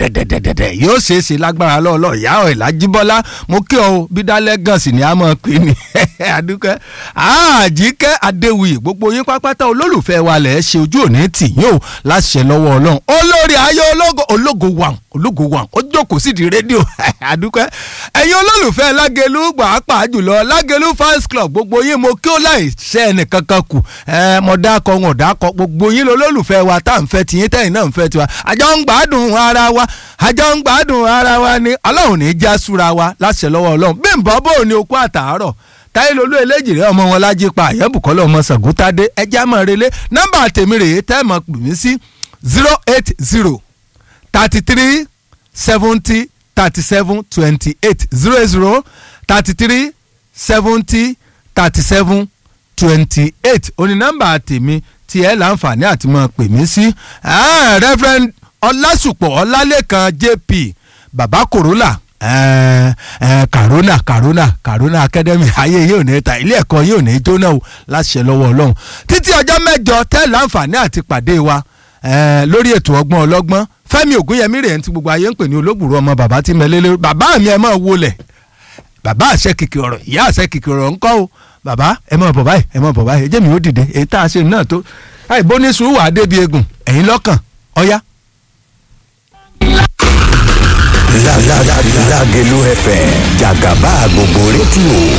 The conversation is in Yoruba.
dẹ̀dẹ̀dẹ̀dẹ̀ yóò ṣeé ṣe lágbára lọ́ọ̀lọ́ ìyá ọ̀ ìlàjíbọ́lá mo kí ọ bí dálẹ́ gan sì ni a máa pè ní àdúkẹ́ àjíkẹ́ adéwuyì gbogbo yín pápátá olólùfẹ́ wa lẹ̀ ṣe ojú òní tì yín o láṣẹ lọ́wọ́ ọlọ́run olórí ayé ológo ológo wàn ológo wàn ó jókòó sí di rédíò àdúkẹ́ ẹ̀yin olólùfẹ́ lágẹ̀lú pàápàá jùlọ lágẹ̀lú fans club gbogbo yín mo kí ó láì ṣe ẹnìkankan kù ẹ mo dákọ wọn ò dákọ gbogbo yín lolólùfẹ́ wa tá à ń fẹ́ tiyín tẹ́yìn náà ń fẹ́ tiwa àjọ ń gbádùn ara wa àjọ ń gbádùn ara wa ni ọlọ́run ní í já súra wa láṣẹ lọ́wọ́ ọlọ́run bí n bọ́ bò ní okú àtàárọ̀ táyélólú eléjìrè ọmọ wọn lájí pa àyẹ̀bùkọ́lẹ̀ ọmọ sàgúntàdé ẹjẹ́ àmọ́ relé nọ́mbà tèmi rèé tẹ́ mọ̀ pè mí sí zero eight zero thirty three seventy thirty seven twenty eight zero zero thirty three seventy thirty seven twenty eight oní nọ́mbà tèmi tí ẹ láǹfààní àti mọ̀ pè mí sí reverend ọlásùpọ̀ ọlálẹ́kan jp baba kòrólà kàrónà kàrónà kàrónà academy ayé yóò ní ta ilé ẹ̀kọ́ yóò ní jóná o láṣẹ lọ́wọ́ ọlọ́run títí ọjọ́ mẹ́jọ tẹ́ láǹfààní àti pàdé wa lórí ètò ọgbọ́n ọlọ́gbọ́n fẹ́mi ògúnyẹmí rèé tí gbogbo ayé ń pè ní olóògbòrò ọmọ bàbá tí mẹ́lẹ́lẹ́ bàbá mi ẹ̀ máa wọlẹ̀ bàbá àṣẹ kìkì ọ̀rọ̀ ìyá àṣẹ kìkì ọ̀rọ̀ ńkọ́ o bàbá ẹ máa bọ̀ báyìí ẹ máa bọ̀ báyìí ẹ jẹ́ mi ó dìde èyí tá a ṣe náà tó àìbóníṣu wà á débi egun ẹ̀yin lọ́kàn ọ̀yá. Lágẹ̀lú FM jàgàbá gbogbo rédíò.